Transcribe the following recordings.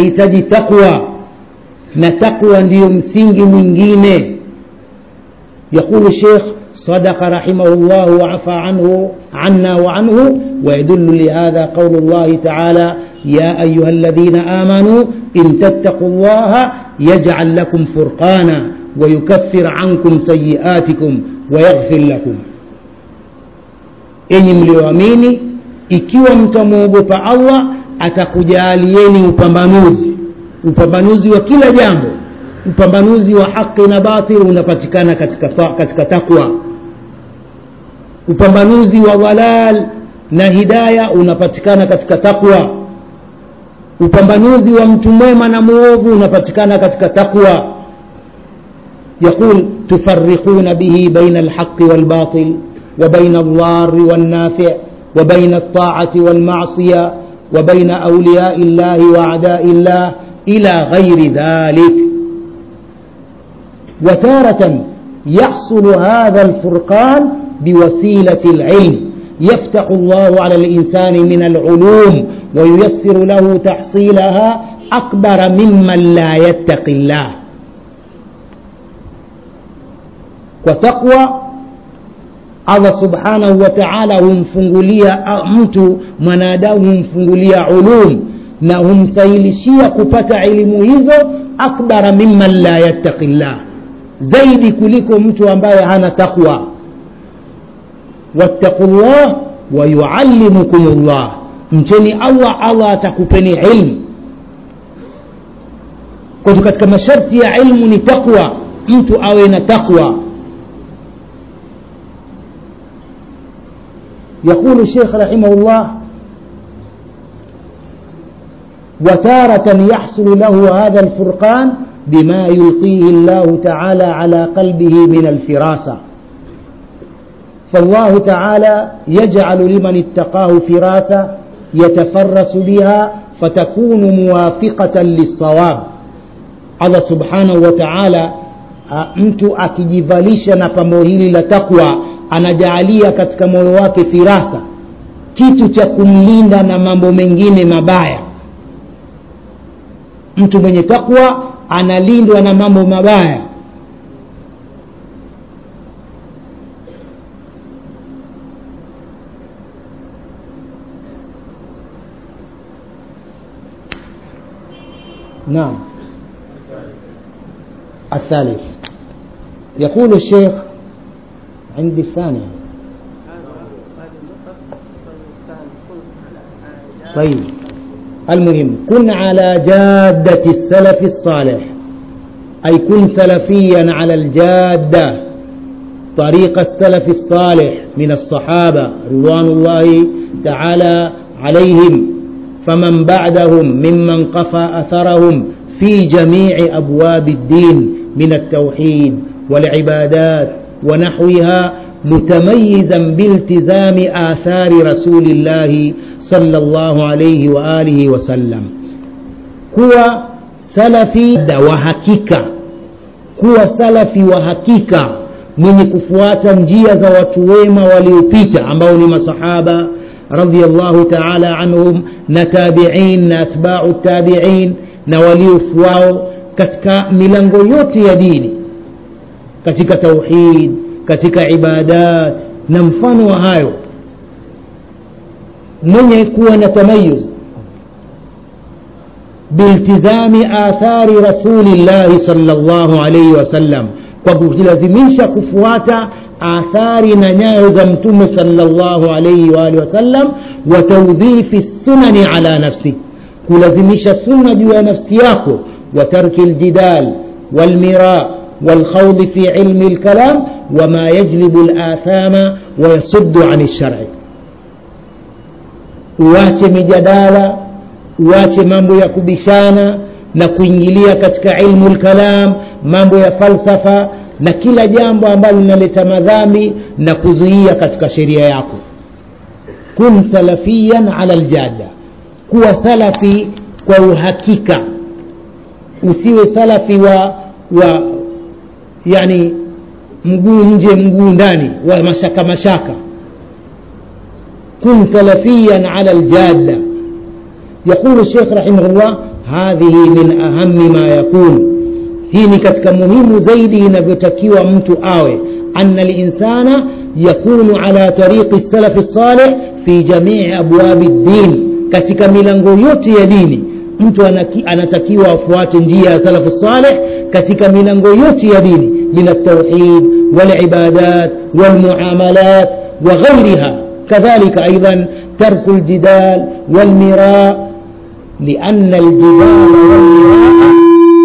hitaji taqwa na taqwa ndiyo msingi mwingine يقول الشيخ صدق رحمه الله وعفى عنه عنا وعنه ويدل لهذا قول الله تعالى يا أيها الذين آمنوا إن تتقوا الله يجعل لكم فرقانا ويكفر عنكم سيئاتكم ويغفر لكم enyi mlioamini ikiwa mtamwogopa allah atakujalieni upambanuzi upambanuzi wa kila jambo upambanuzi wa haki na batil unapatikana katika, katika takwa upambanuzi wa dhalal na hidaya unapatikana katika takwa upambanuzi wa mtu mwema na mwovu unapatikana katika takwa يقول تفرقون به بين الحق والباطل وبين الضار والنافع وبين الطاعة والمعصية وبين أولياء الله وأعداء الله إلى غير ذلك وتارة يحصل هذا الفرقان بوسيلة العلم يفتح الله على الإنسان من العلوم وييسر له تحصيلها أكبر ممن لا يتقي الله وتقوى Allah subhanahu wa ta'ala humfungulia mtu mwanadamu humfungulia ulum na humsahilishia kupata elimu hizo akbara mimman la yattaqi llah zaidi kuliko mtu ambaye hana taqwa wattaqu llah wa yuallimukum llah mcheni allah allah atakupeni ilmu kwa katika masharti ya ilmu ni taqwa mtu awe na taqwa يقول الشيخ رحمه الله وتارة يحصل له هذا الفرقان بما يلقيه الله تعالى على قلبه من الفراسة فالله تعالى يجعل لمن اتقاه فراسة يتفرس بها فتكون موافقة للصواب الله سبحانه وتعالى mtu akijivalisha na pambo hili la takwa anajaalia katika moyo wake firasa kitu cha kumlinda na mambo mengine mabaya mtu mwenye takwa analindwa na mambo mabaya نعم الثالث يقول الشيخ عندي الثانية طيب المهم كن على جادة السلف الصالح أي كن سلفيا على الجادة طريق السلف الصالح من الصحابة رضوان الله تعالى عليهم فمن بعدهم ممن قفى أثرهم في جميع أبواب الدين من التوحيد والعبادات ونحوها متميزا بالتزام آثار رسول الله صلى الله عليه وآله وسلم kuwa salafi wa hakika kuwa salafi wa hakika mwenye kufuata njia za watu wema waliopita ambao ni masahaba radiallahu taala anhum na tabiin na atbau tabiin na waliofuao katika milango yote ya dini katika tauhid katika ibadat na mfano wa hayo mwenye kuwa na tamayuz biltizami athari rasulillahi salllahu alaihi wasallam kwa kujilazimisha kufuata athari na nyayo za mtume salllahu alaihi waalihi wasallam wa taudhifi sunani ala nafsi kulazimisha sunna juu ya nafsi yako wa tarki ljidal walmira والخوض في علم الكلام وما يجلب الآثام ويصد عن الشرع uache mijadala uache mambo ya kubishana na kuingilia katika ilmu lkalam mambo ya falsafa na kila jambo ambalo linaleta madhambi na kuzuia katika sheria yako kun salafiyan ala ljada kuwa salafi kwa uhakika usiwe salafi wa wa yani mguu nje mguu ndani wa mashaka mashaka kun salafiyan ala ljada يقول الشيخ رحمه الله hadhihi min ahami ma yakun hii ni katika muhimu zaidi inavyotakiwa mtu awe ana linsana yakunu ala tariqi salafi saleh fi jamii abwabi ddin katika milango yote ya dini mtu anaki, anatakiwa afuate njia ya salafu saleh katika milango yote ya dini min altauhid walibadat walmuamalat وغيرها كذلك أيضا ترك الجدال والمراء لأن الجدال والمراء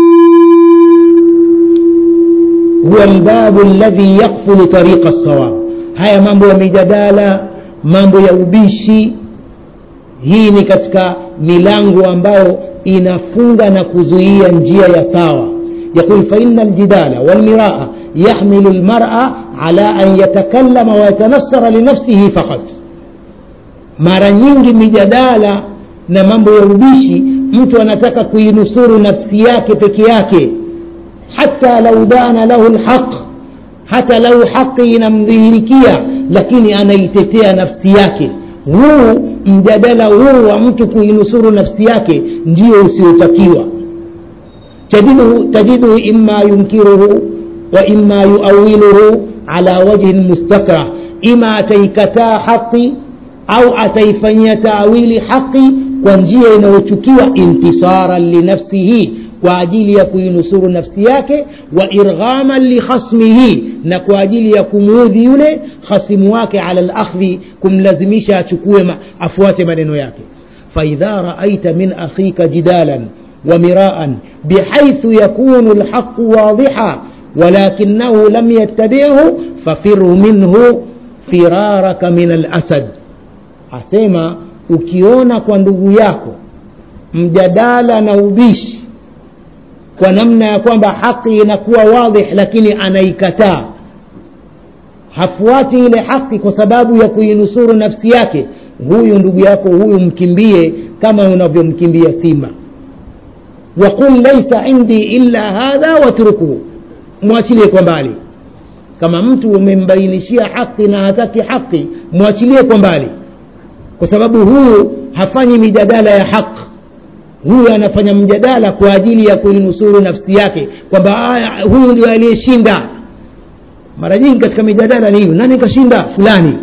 هو الباب الذي يقفل طريق الصواب haya mambo ya mijadala mambo ya ubishi hii ni katika milango ambayo inafunga na kuzuia njia ya sawa يقول فإن الجدال والمراء يحمل المرأة على أن يتكلم ويتنصر لنفسه فقط mara nyingi mijadala na mambo ya ubishi mtu anataka kuinusuru nafsi yake peke yake hata lau dana lahu lhaq hata lau haqi inamdhihirikia lakini anaitetea nafsi yake huu mjadala huu wa mtu kuinusuru nafsi yake ndio usiotakiwa تجده, تجده إما ينكره وإما يؤوله على وجه مستكره إما أتيكتا حقي أو أتيفني تأويل حقي وانجية إنوشكيوة انتصارا لنفسه kwa ajili ya kuinusuru nafsi yake wa irghaman likhasmihi na kwa ajili ya kumuudhi yule khasimu wake ala lakhdhi kumlazimisha achukue ma, afuate maneno yake faidha raaita min akhika jidalan ومراء بحيث يكون الحق واضحا ولكنه لم يتبعه ففر منه فرارك من الأسد asema ukiona kwa ndugu yako mjadala na ubishi kwa namna ya kwamba haki inakuwa wadhih lakini anaikataa hafuati ile haki kwa sababu ya kuinusuru nafsi yake huyu ndugu yako huyu mkimbie kama unavyomkimbia simba waqul laisa indi illa hadha watrukuhu mwachilie kwa mbali kama mtu umembainishia haki na hataki haki mwachilie kwa mbali kwa sababu huyu hafanyi mijadala ya haki huyu anafanya mjadala kwa ajili ya kuinusuru nafsi yake kwamba huyu ndio aliyeshinda mara nyingi katika mijadala ni hiyo nani kashinda fulani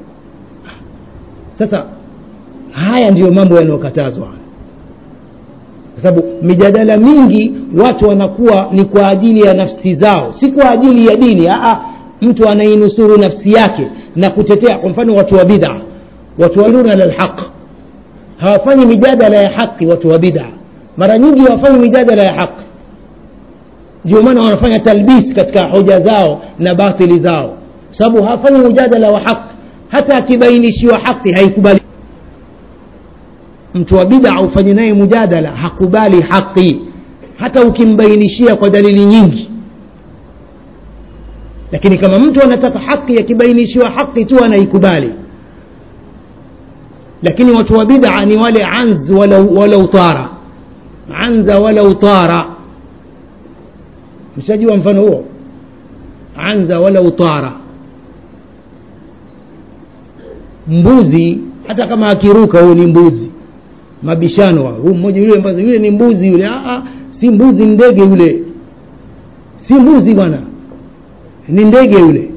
sasa haya ndiyo mambo yanayokatazwa kwa sababu mijadala mingi watu wanakuwa ni kwa ajili ya nafsi zao si kwa ajili ya dini Aa, mtu anainusuru nafsi yake na kutetea kwa mfano watu wa bid'a watu waluna lalhaq hawafanyi mijadala ya haki watu wa bid'a mara nyingi hawafanyi mijadala ya haki ndio maana wanafanya talbis katika hoja zao na batili zao sababu hawafanyi mjadala wa haki hata akibainishiwa haki haikubali mtu wa bid'a ufanye naye mujadala hakubali haki hata ukimbainishia kwa dalili nyingi lakini kama mtu anataka haki akibainishiwa haki tu anaikubali lakini watu wa bid'a ni wale anz walau, walau tara anza walau tara mshajua mfano huo anza walau tara mbuzi hata kama akiruka huyo ni mbuzi mabishano huu mmoja yule mbazi yule ni mbuzi yule Aa, si mbuzi ndege yule si mbuzi bwana ni ndege yule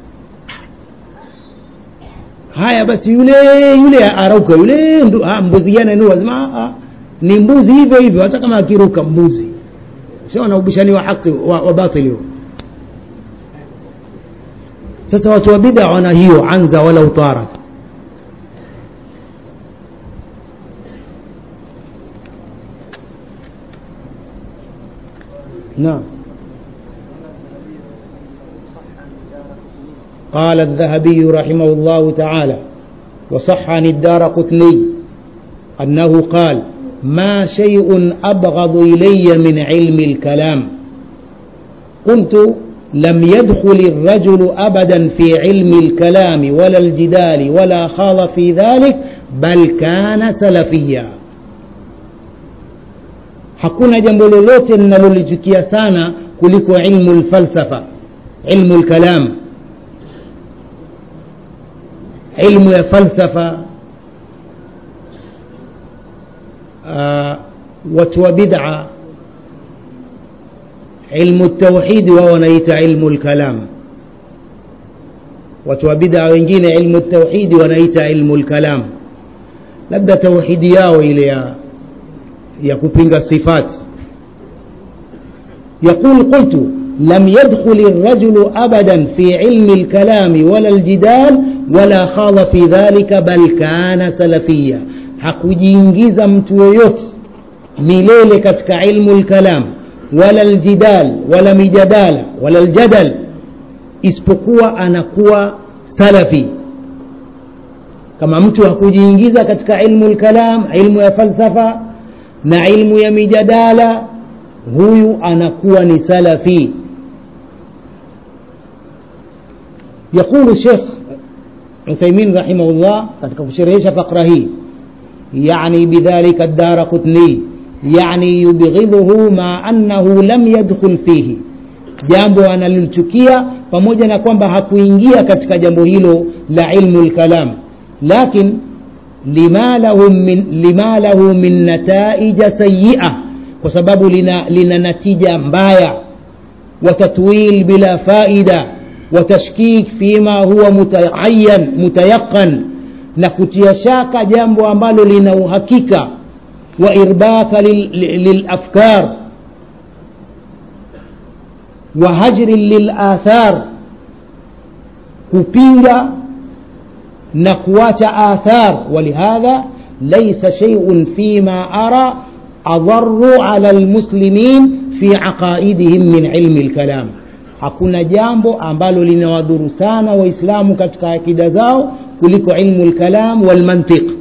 haya basi yule yule arauka yule ndu, ha, mbuzi gani ndio lazima ni mbuzi hivyo hivyo hata kama akiruka mbuzi sio na ubishani wa haki wa, wa batili sasa watu wa bid'a wana hiyo anza wala utarat نعم قال الذهبي رحمه الله تعالى وصح عن الدار قطني أنه قال ما شيء أبغض إلي من علم الكلام قلت لم يدخل الرجل أبدا في علم الكلام ولا الجدال ولا خاض في ذلك بل كان سلفيا hakuna jambo lolote linalolichukia sana kuliko ilmu lfalsafa ilmu lkalam ilmu ya falsafa uh, watu wa bid'a ilmu tauhidi wao wanaita ilmu lkalam watu wa bid'a wengine ilmu tauhidi wanaita ilmu lkalam labda tauhidi yao ile ya, ya kupinga sifati يقول قلت لم يدخل الرجل أبدا في علم الكلام ولا الجدال ولا خاض في ذلك بل كان سلفيا hakujiingiza mtu yoyote milele katika ilmu lkalam wala ljidal wala mijadala wala ljadal isipokuwa anakuwa salafi kama mtu hakujiingiza katika ilmu lkalam ilmu ya falsafa na ilmu ya mijadala huyu anakuwa ni salafi يقول الشيخ عثيمين رحمه الله katika kusherehesha fakra hii يعني بذلك الدار قطني يعني يبغضه مع أنه لم يدخل فيه jambo analilichukia pamoja na kwamba hakuingia katika jambo hilo la ilmu lkalam lakin lima lahu min, lima lahu min nataija sayia kwa sababu lina, lina natija mbaya watatwil bila faida watashkik fima huwa mutaayan mutayaqan na kutia shaka jambo ambalo lina uhakika wa irbaka lilafkar lil wa hajri lilathar kupinga na kuacha athar walihadha laisa sheiun fima ara adharu ala lmuslimin fi aqaidihim min ilmi lkalam hakuna jambo ambalo linawadhuru sana waislamu katika akida zao kuliko ilmu lkalam walmantiq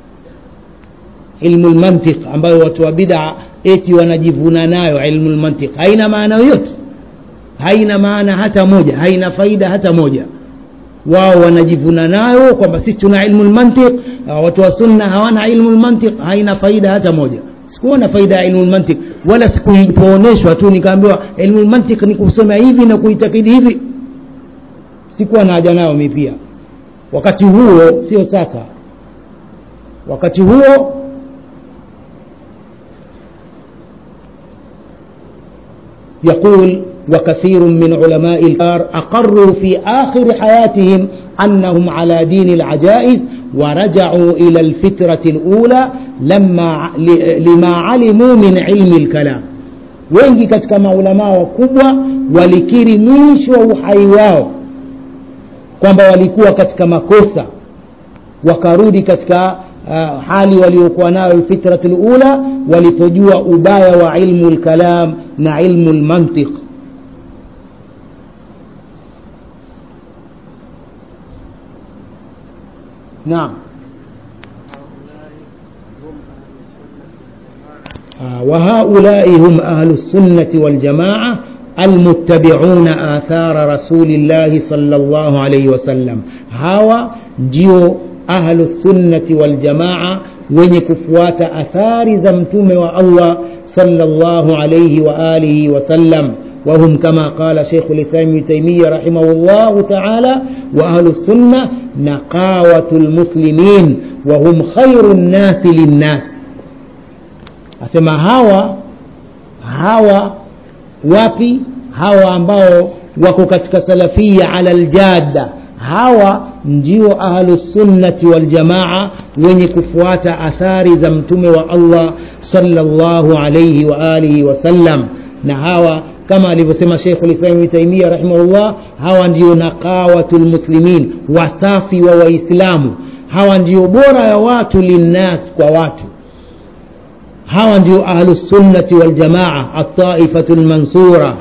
ilmu lmantiq ambayo watu wa bid'a eti wanajivuna nayo ilmu lmantiq haina maana yoyote haina maana hata moja haina faida hata moja wao wanajivuna nayo kwamba sisi tuna ilmu lmantiq watu wa sunna hawana ilmu lmantiq haina faida hata moja sikuona faida ya ilmu lmantiq wala sikupooneshwa tu nikaambiwa ilmu lmantiq ni kusema hivi na kuitakidi hivi sikuwa na haja nayo mi pia wakati huo sio sasa wakati huo يقول وكثير من علماء الكار أقروا في آخر حياتهم أنهم على دين العجائز ورجعوا إلى الفترة الأولى لما لما علموا من علم الكلام wengi katika maulamaa wakubwa walikiri mwisho wa uhai wao kwamba walikuwa katika makosa wakarudi katika uh, hali waliokuwa nayo lfitrati lula walipojua ubaya wa ilmu lkalam na ilmu lmantiq نعم وهؤلاء هم أهل السنة والجماعة المتبعون آثار رسول الله صلى الله عليه وسلم هوا جيو أهل السنة والجماعة wenye kufuata athari za mtume wa allah salllahu alaihi waalihi wasallam وهم كما قال شيخ الإسلام ابن تيمية رحمه الله تعالى وأهل السنة نقاوة المسلمين وهم خير الناس للناس أسمى هوا هوا wapi hawa ambao wako katika salafia ala ljada hawa ndio ahlusunnati waljamaa wenye kufuata athari za mtume wa allah salllahu alaihi waalihi wasallam na hawa kama alivyosema Sheikh ulislam Ibn Taymiyyah rahimahullah, hawa ndio naqawatu lmuslimin, wasafi wa Waislamu. Hawa ndio bora ya watu linnas, kwa watu. Hawa ndio ahlusunnati waljamaa, ataifatu lmansura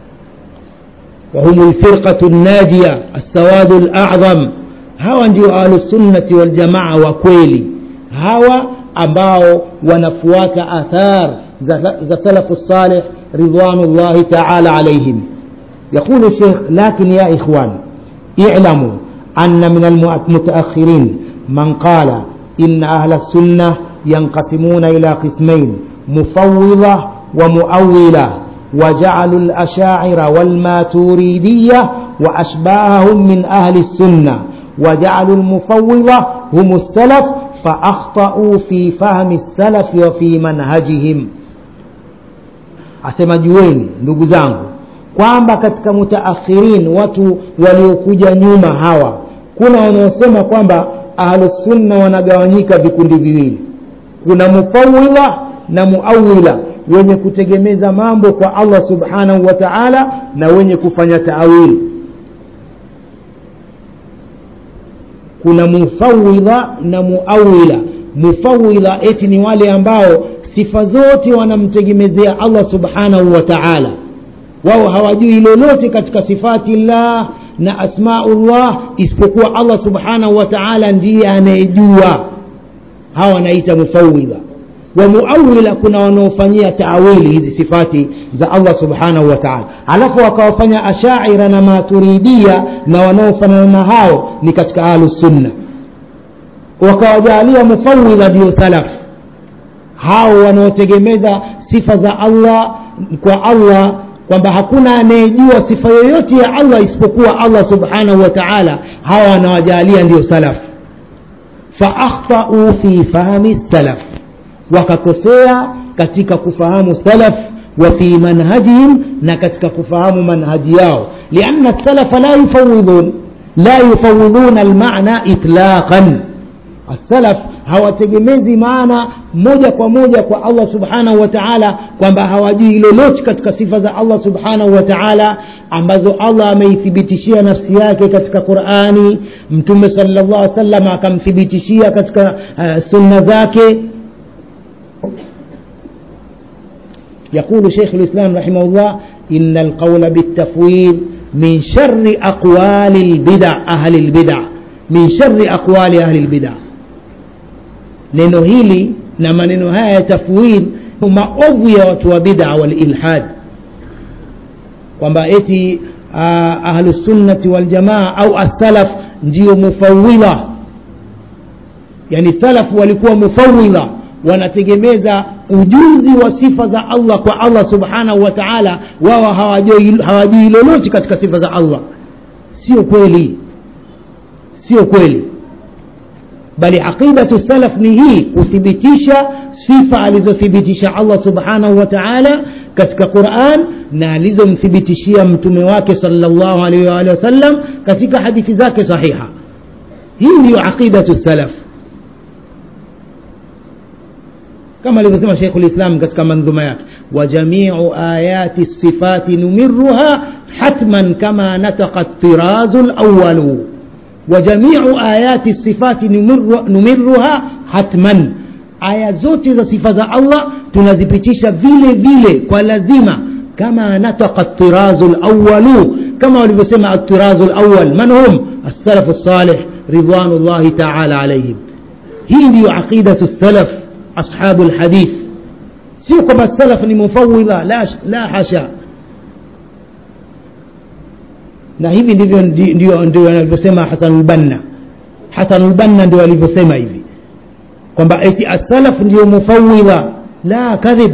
وهم الفرقة الناجية السواد الأعظم hawa ndio ahlusunnati waljamaa wa kweli hawa ambao wanafuata athar za, za salafu salih رضوان الله تعالى عليهم يقول الشيخ لكن يا إخوان اعلموا أن من المتأخرين من قال إن أهل السنة ينقسمون إلى قسمين مفوضة ومؤولة وجعلوا الأشاعر والماتوريدية وأشباههم من أهل السنة وجعلوا المفوضة هم السلف faakhtau fi fahmi salafi wa fi manhajihim asema jueni ndugu zangu kwamba katika mutaakhirin watu waliokuja nyuma hawa kuna wanaosema kwamba ahlusunna wanagawanyika vikundi viwili kuna mufawidha na muawila wenye kutegemeza mambo kwa allah subhanahu wa taala na wenye kufanya taawili kuna mufawidha na muawila mufawidha eti ni wale ambao sifa zote wanamtegemezea allah subhanahu wa taala wao hawajui lolote katika sifati llah na asmaullah isipokuwa allah subhanahu wa taala ndiye anayejua hawa wanaita mufawidha wa muawila kuna wanaofanyia taawili hizi sifati za allah subhanahu wa taala alafu wakawafanya ashaira na maturidia na wanaofanana na hao ni katika ahlusunna wakawajaalia mufawidha ndio salaf hao wanaotegemeza sifa za allah kwa allah kwamba hakuna anayejua sifa yoyote ya allah isipokuwa allah subhanahu wa taala hawa wanawajaalia ndio salaf faakhtau fi fahmi salaf wakakosea katika kufahamu salaf wa fi manhajihim na katika kufahamu manhaji yao lianna salafa la yufawidhun la yufawidhuna almana itlaqan السلف hawategemezi maana moja kwa moja kwa allah subhanahu wa taala kwamba hawajui lolote katika sifa za allah subhanahu wa taala ambazo allah ameithibitishia nafsi yake katika qurani mtume salllah alih wasallam akamthibitishia katika uh, sunna zake يقول شيخ الإسلام رحمه الله إن القول بالتفويض من شر أقوال البدع أهل البدع من شر أقوال أهل البدع neno hili na maneno haya ya tafwid maovu ya watu wa bid'a wal ilhad kwamba eti uh, ahlusunnati waljamaa au assalaf ndio mufawidha yani salaf walikuwa mufawidha wanategemeza ujuzi wa sifa za allah kwa allah subhanahu wa taala wao hawajui lolote katika sifa za allah sio kweli sio kweli bali aqidatu salaf ni hii kuthibitisha sifa alizothibitisha allah subhanahu wa taala katika quran na alizomthibitishia mtume wake salllahu alaihi waalihi wasallam katika hadithi zake sahiha hii ndiyo aqidatu salaf kama alivyosema sheikhu lislam katika mandhuma yake wa jamiu ayati sifati numiruha hatman kama nataka tirazu lawalu وجميع آيات الصفات نمر نمرها حتما aya zote za sifa za allah tunazipitisha vile vile kwa lazima kama nataka tirazu lawalu kama walivyosema atirazu lawal man hum alsalafu lsalih ridwanu llahi taala alaihim hii ndiyo aqidatu salaf ashabu lhadith sio kwamba salaf ni mufawidha la, la hasha na hivi ndivyo ndio ndio anavyosema hasanulbanna hasanulbanna ndio alivyosema hivi kwamba eti asalaf ndio mufawidha la kadhib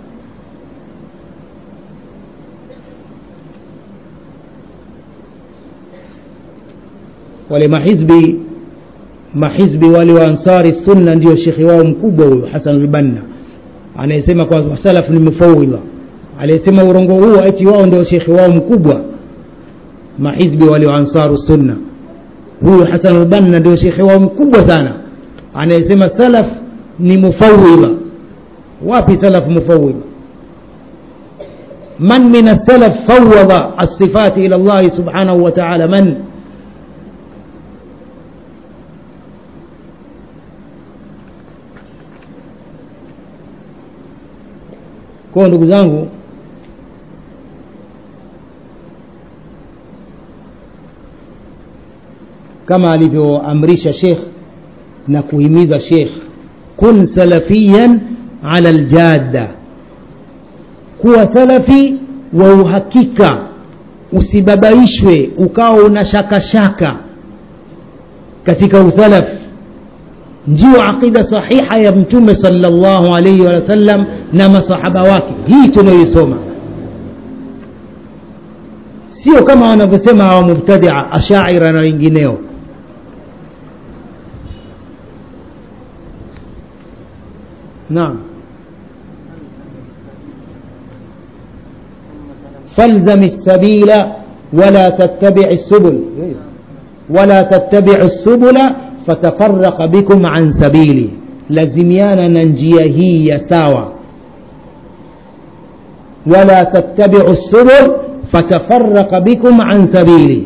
wale mahizbi mahizbi wale wa ansari sunna ndio shekhe wao mkubwa huyo hasanulbanna anayesema kwa salaf ni mufawidha aliyesema urongo huo eti wao ndio shekhe wao mkubwa mahizbi wale wa ansaru sunna huyu hasan albanna ndio shekhe wao mkubwa sana anayesema salaf ni mufawidha wapi salaf mufawidha man min alsalaf fawada alsifati ila llahi subhanahu wa taala man kwao ndugu zangu kama alivyoamrisha shekh na kuhimiza shekh kun salafiyan ala ljadda kuwa salafi wa uhakika usibabaishwe ukawa una shaka shaka katika usalaf ndio aqida sahiha ya mtume salllahu alaihi wasallam na masahaba wake hii tunayoisoma sio kama wanavyosema hawa mubtadia ashaira na wengineo naam فالزم السبيل ولا تتبع السبل ولا تتبع السبل فتفرق بكم عن سبيلي لزميانا ننجيه هي ساوى ولا تتبعوا السبل فتفرق بكم عن سبيلي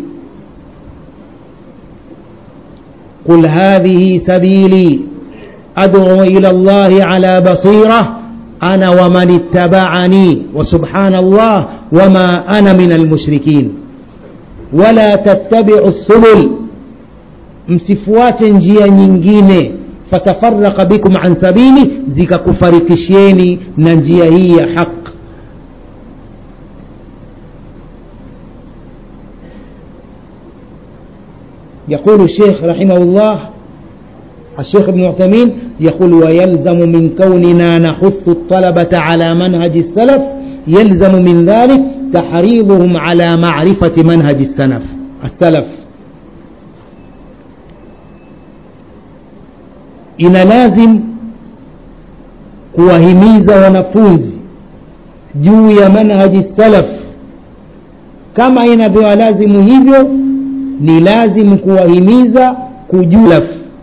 قل هذه سبيلي أدعو إلى الله على بصيرة أنا ومن اتبعني وسبحان الله وما أنا من المشركين ولا تتبعوا السبل msifuate njia nyingine fatafaraka bikum an sabili zikakufarikishieni na njia hii ya haq يقول الشيخ رحمه الله الشيخ ابن عثيمين يقول ويلزم من كوننا نحث الطلبة على منهج السلف يلزم من ذلك تحريضهم على معرفة منهج السلف السلف ina lazim kuwahimiza wanafunzi juu ya manhaji salaf kama inavyowalazimu hivyo ni lazim kuwahimiza kujulaf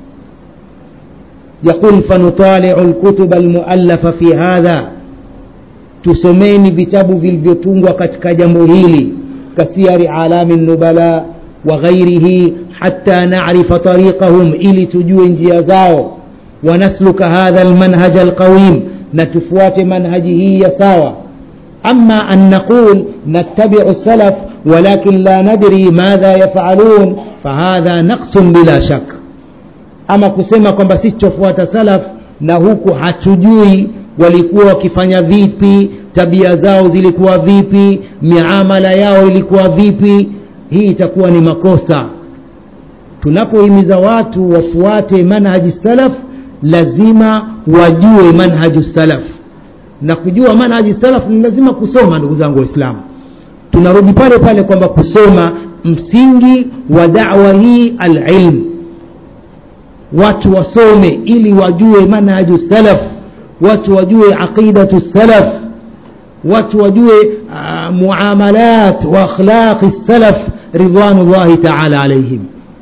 يقول فنطالع الكتب المؤلفة في هذا tusomeni vitabu vilivyotungwa katika jambo hili kasiyari alami nubala wa ghairihi hatta narifa tariqahum ili tujue njia zao wanasluka hadha almanhaj alqawim na tufuate manhaji hii ya sawa ama an naqul nattabiu salaf walakin la nadri madha yafalun fahadha naqsun bila shak ama kusema kwamba sisi tufuata salaf na huku hatujui walikuwa wakifanya vipi tabia zao zilikuwa vipi miamala yao ilikuwa vipi hii itakuwa ni makosa tunapohimiza watu wafuate manhaji salaf lazima wajue manhaju salaf na kujua manhaji salaf ni lazima kusoma ndugu zangu waislamu tunarudi pale pale kwamba kusoma msingi wa dawa hii alilm watu wasome ili wajue manhaju salaf watu wajue aqidatu salaf watu wajue uh, muamalat wa akhlaqi salaf ridwanullahi taala alaihim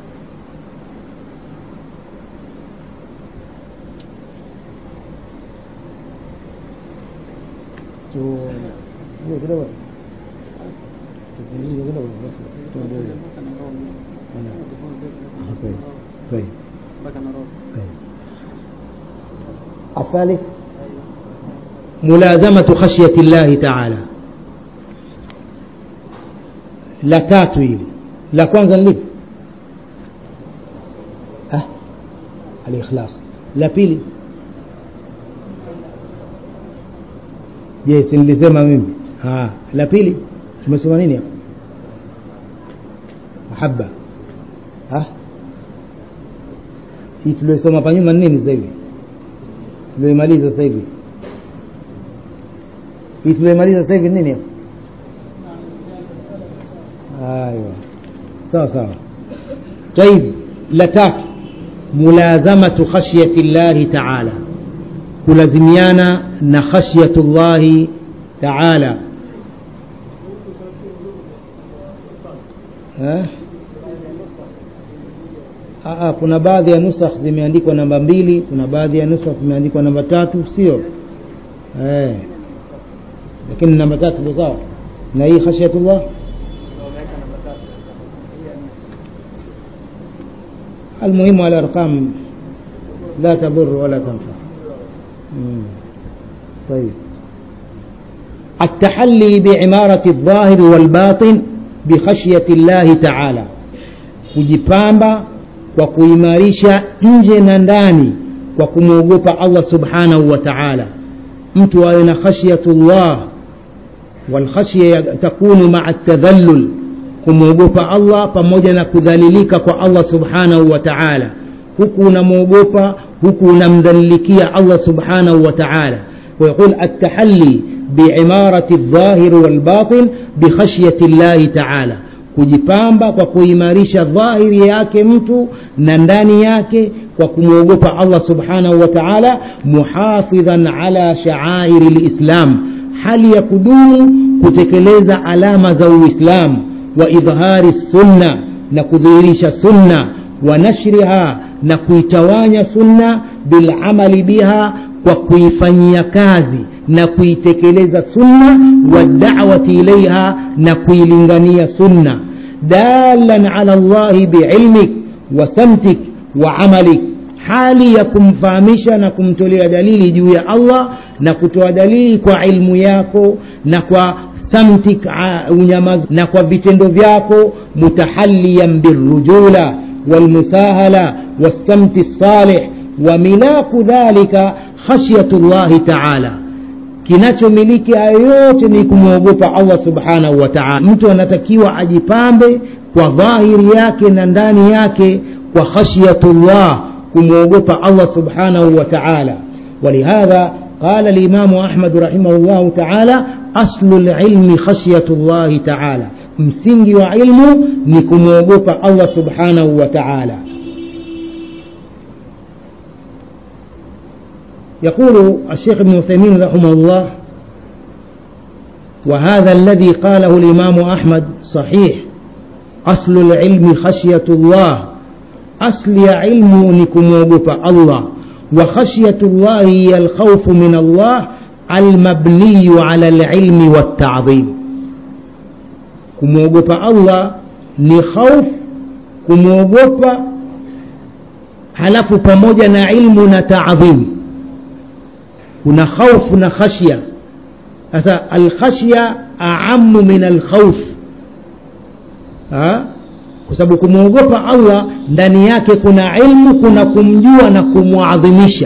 طيب الثالث ملازمة خشية الله تعالى la tatu hili la kwanza ni lipi ah, alikhlas la pili je si nilisema mimi ah, la pili tumesema nini hapo mahaba ah? hii tuliosoma hapa nyuma nini sasa hivi tulioimaliza sasa hivi hii tulioimaliza sasa hivi nini hapo ايوه sawa sawa طيب la tatu mulazamatu khashyati llahi taala kulazimiana na khashyatu llahi taala eh? Aa, kuna baadhi ya nusakh zimeandikwa namba mbili kuna baadhi ya nusakh zimeandikwa namba tatu sio eh. lakini namba tatu ndio sawa na hii khashyatullah المهم الأرقام لا تضر ولا تنفع طيب التحلي بعمارة الظاهر والباطن بخشية الله تعالى kujipamba kwa kuimarisha nje na ndani kwa kumwogopa allah subhanahu wa taala mtu awe na khashyatullah walkhashya takunu maa tadhallul kumwogopa allah pamoja na kudhalilika kwa allah subhanahu wa taala huku unamwogopa huku unamdhalilikia allah subhanahu wa taala ويقول التحلي بعمارة الظاهر والباطن بخشية الله تعالى kujipamba kwa kuimarisha dhahiri yake mtu na ndani yake kwa kumwogopa allah subhanahu wa taala muhafidhan ala shaairi lislam hali ya kudumu kutekeleza alama za uislamu wa idhhari sunna na kudhihirisha sunna wa nashriha na kuitawanya sunna bilamali biha kwa kuifanyia kazi na kuitekeleza sunna wadawati ilaiha na kuilingania sunna dalan ala llahi biilmik wa samtik wa amalik hali ya kumfahamisha na kumtolea dalili juu ya allah na kutoa dalili kwa ilmu yako na kwa samtik unyamaz na kwa vitendo vyako mutahaliyan birrujula walmusahala والسمت الصالح وملاك ذلك خشية الله تعالى kinachomiliki hayo yote ni kumwogopa allah subhanahu wa taala mtu anatakiwa ajipambe kwa dhahiri yake na ndani yake kwa khashyatullah kumwogopa allah subhanahu wa taala walihadha قال الإمام أحمد رحمه الله تعالى أصل العلم خشية الله تعالى msingi wa ilmu ni kumwogopa allah subhanahu wa taala يقول الشيخ ابن عثيمين رحمه الله وهذا الذي قاله الإمام أحمد صحيح أصل العلم خشية الله أصل علم لكم الله وخشية الله هي الخوف من الله المبني على العلم والتعظيم kumwogopa allah ni khauf kumwogopa halafu pamoja na ilmu na taadhim kuna khaufu na khashya sasa alkhashya aamu min alkhauf kwa sababu kumwogopa allah ndani yake kuna ilmu kuna kumjua na kumwadhimisha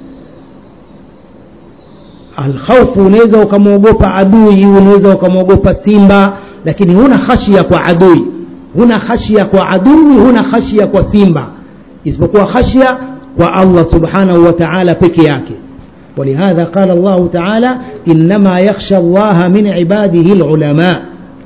alkhaufu unaweza ukamwogopa adui unaweza ukamwogopa simba lakini huna khashia kwa adui huna khashia kwa adui huna khashia kwa simba isipokuwa khashia kwa allah subhanahu wa taala peke yake ولهذا قال الله تعالى إنما يخشى الله من عباده العلماء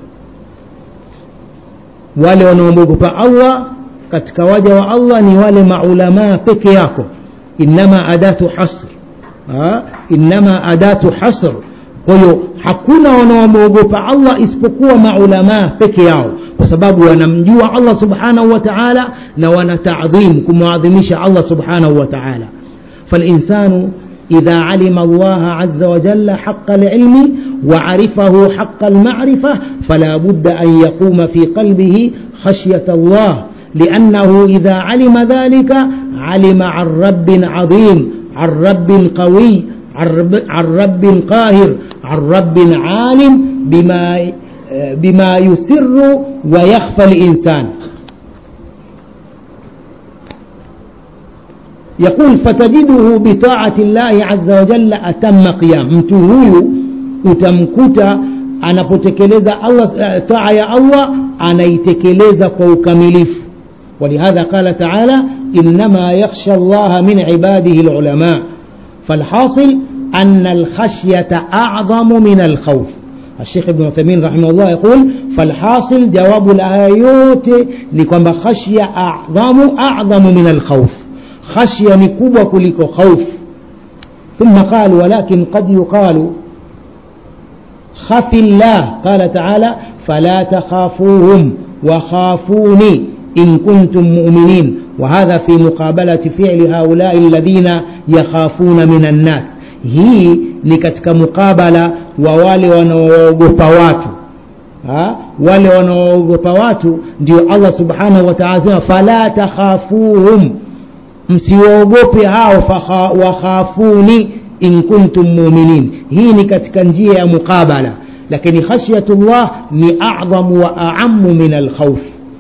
wale wanaomwogopa allah katika waja wa allah ni wale maulamaa peke yako innama adatu hasr innama adatu hasr kwa hiyo hakuna wanaomwogopa allah isipokuwa maulamaa peke yao kwa sababu wanamjua allah subhanahu wa taala na wanatadhim kumwadhimisha allah subhanahu wa taala falinsanu إذا علم الله عز وجل حق العلم وعرفه حق المعرفة فلا بد أن يقوم في قلبه خشية الله لأنه إذا علم ذلك علم عن رب عظيم عن رب قوي عن رب قاهر عن رب عالم بما بما يسر ويخفى الإنسان يقول فتجده بطاعة الله عز وجل أتم قيام mtu huyu utamkuta anapotekeleza Allah taa ya Allah anaitekeleza kwa ukamilifu ولهذا قال تعالى إنما يخشى الله من عباده العلماء فالحاصل أن الخشية أعظم من الخوف الشيخ ابن عثيمين رحمه الله يقول فالحاصل جواب الآيات لكم خشية أعظم أعظم من الخوف خشية نكوبة كلك خوف ثم قال ولكن قد يقال خف الله قال تعالى فلا تخافوهم وخافوني إن كنتم مؤمنين وهذا في مقابلة فعل هؤلاء الذين يخافون من الناس hii ni katika mukabala wa wale wanaoogopa watu ha? wale wanaoogopa watu ndio allah subhanahu wa taala sema fala takhafuhum msiwaogope hao wakhafuni in kuntum muminin hii ni katika njia ya muqabala lakini khashyatullah ni adhamu wa aamu min alkhauf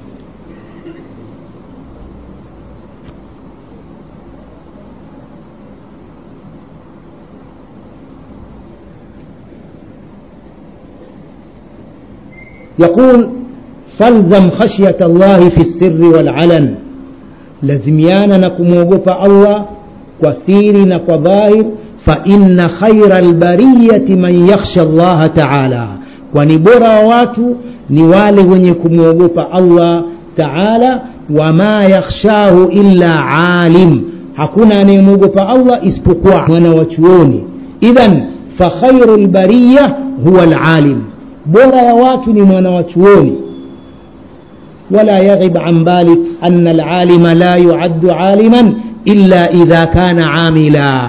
يقول فالزم خشية الله في السر والعلن lazimiana na kumwogopa allah kwa siri na kwa dhahir faina khaira lbariyati man yakhsha llaha taala kwani bora wa watu ni wale wenye kumwogopa allah taala wama yakhshahu illa alim hakuna anayemwogopa allah isipokuwa mwana wa chuoni idhan fakhairu lbariya huwa lalim bora ya watu ni mwana wa chuoni ولا يغب عن بالك أن العالم لا يعد عالما إلا إذا كان عاملا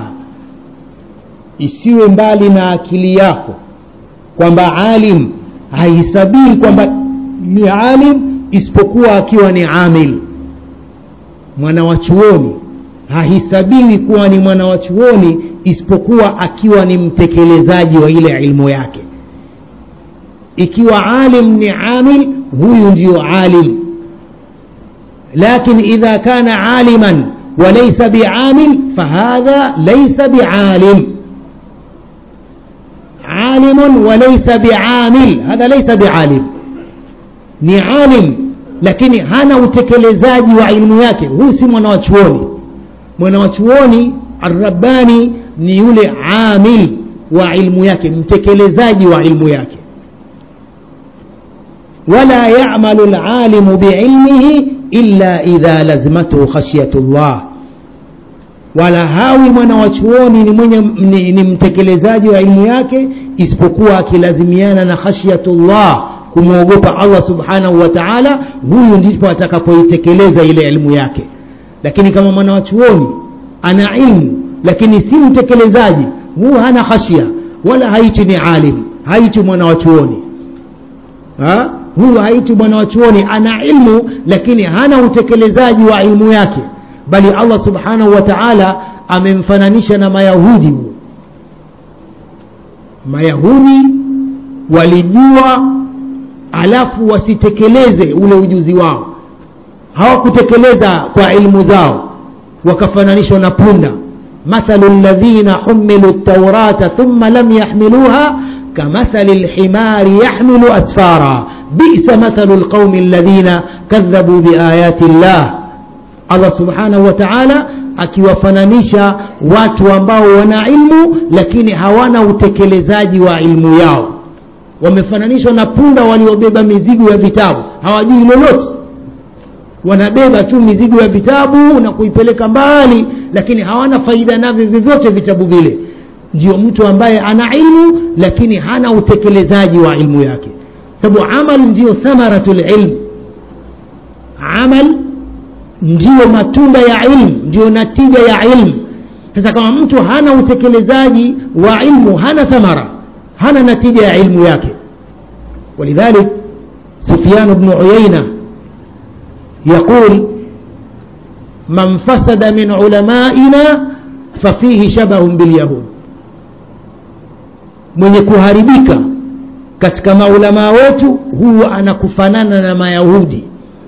isiwe mbali na akili yako kwamba alim haisabii kwamba ni alim isipokuwa akiwa ni amil mwana wa chuoni hahisabiwi kuwa ni mwana wa chuoni isipokuwa akiwa ni mtekelezaji wa ile ilmu yake ikiwa alim ni amil huyu ndio alim lakin idha kana aliman walaysa biamil fahadha laysa bialim alimun walaysa biamil hadha laysa bialim ni alim lakini hana utekelezaji wa ilmu yake huyu si mwana wa chuoni mwana wa chuoni arrabbani ni yule amil wa ilmu yake mtekelezaji wa ilmu yake ولا يعمل العالم بعلمه إلا إذا لزمته خشية الله wala hawi mwana wa chuoni ni, mwenye, ni, ni mtekelezaji wa ilmu yake isipokuwa akilazimiana na khashyatullah kumwogopa allah subhanahu wa taala huyu ndipo atakapoitekeleza ile ilmu yake lakini kama mwana wa chuoni ana ilmu lakini si mtekelezaji huu hana khashya wala haiti ni alim haiti mwana wa chuoni ha? huyu haiti mwana wa chuoni ana ilmu lakini hana utekelezaji wa ilmu yake bali allah subhanahu wa taala amemfananisha na mayahudi huo mayahudi walijua alafu wasitekeleze ule ujuzi wao hawakutekeleza kwa ilmu zao wakafananishwa na punda mathalu ladhina humilu taurata thumma lam yahmiluha كمثل الحمار يحمل أسفارا بئس مثل القوم الذين كذبوا بآيات الله الله سبحانه وتعالى akiwafananisha watu ambao wana ilmu lakini hawana utekelezaji wa ilmu yao wamefananishwa na punda waliobeba mizigo ya vitabu hawajui lolote wanabeba tu mizigo ya vitabu na kuipeleka mbali lakini hawana faida navyo vyovyote vitabu vile ndio mtu ambaye ana ilmu lakini hana utekelezaji wa ilmu yake sababu amal ndio thamaratul ilm amal ndiyo matunda ya ilmu ndiyo natija ya ilmu sasa kama mtu hana utekelezaji wa ilmu hana thamara hana natija ya ilmu yake ولذلك سفيان بن عيينة يقول من فسد من علمائنا ففيه شبه باليهود mwenye kuharibika katika maulamaa wetu huwa anakufanana na mayahudi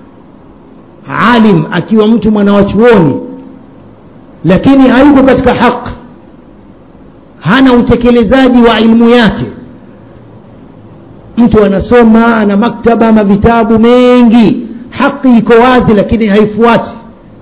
alim akiwa mtu mwana wa chuoni lakini hayuko katika haq hana utekelezaji wa ilmu yake mtu anasoma ana maktaba ma vitabu mengi haki iko wazi lakini haifuati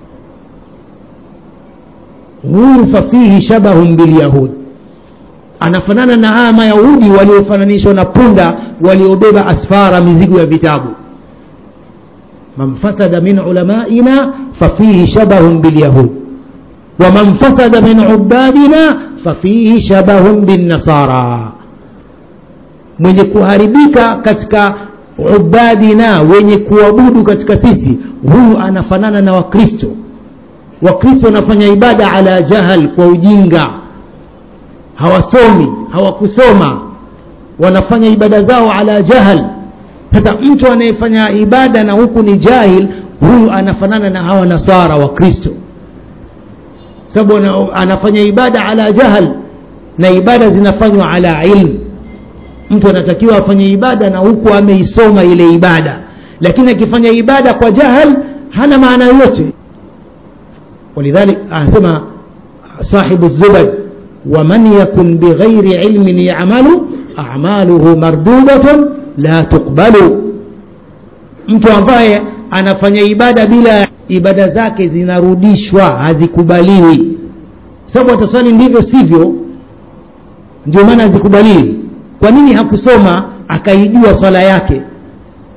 huyu fafihi shabahun bilyahud anafanana na haya mayahudi waliofananishwa na punda waliobeba asfara mizigo ya vitabu man fasada min ulamaina fafihi shabahun bilyahud waman fasada min ubadina fafihi shabahun binnasara mwenye kuharibika katika ubadina wenye kuabudu katika sisi huyu anafanana na wakristo wakristo wanafanya ibada ala jahal kwa ujinga hawasomi hawakusoma wanafanya ibada zao ala jahal sasa mtu anayefanya ibada na huku ni jahil huyu anafanana na hawa nasara wa kristo sababu anafanya ibada ala jahal na ibada zinafanywa ala ilmu mtu anatakiwa afanye ibada na huku ameisoma ile ibada lakini akifanya ibada kwa jahal hana maana yoyote ولذلك أسمى صاحب الزبد ومن يكن بغير علم يعمل أعماله مردودة لا تقبل mtu ambaye anafanya ibada bila ibada zake zinarudishwa hazikubaliwi sababu ataswali ndivyo sivyo ndio maana hazikubaliwi kwa nini hakusoma akaijua swala yake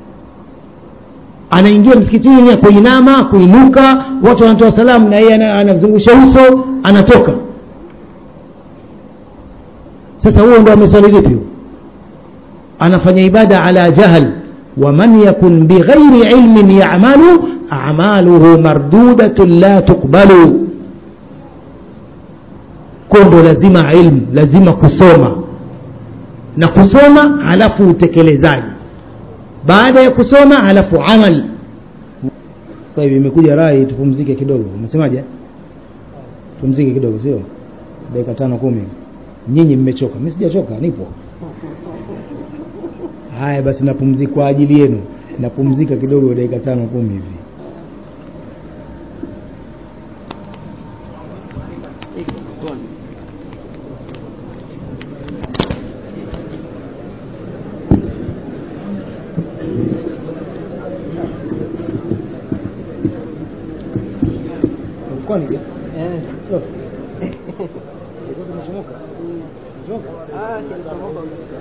anaingia msikitini kuinama kuinuka watu wanatoa salamu na yeye ana- anazungusha uso anatoka sasa huo ndo ameswali vipi huo? anafanya ibada ala jahl waman yakun bighairi ilmin yamalu amaluhu mardudatun la tuqbalu ko ndo lazima ilmu lazima kusoma na kusoma halafu utekelezaji baada ya kusoma halafu amal sasa hivi imekuja rai tupumzike kidogo umesemaje tupumzike kidogo sio dakika tano kumi nyinyi mmechoka mi sijachoka nipo haya basi napumzika kwa ajili yenu napumzika kidogo dakika tano kumi hivi kwani Ah, kilichomoka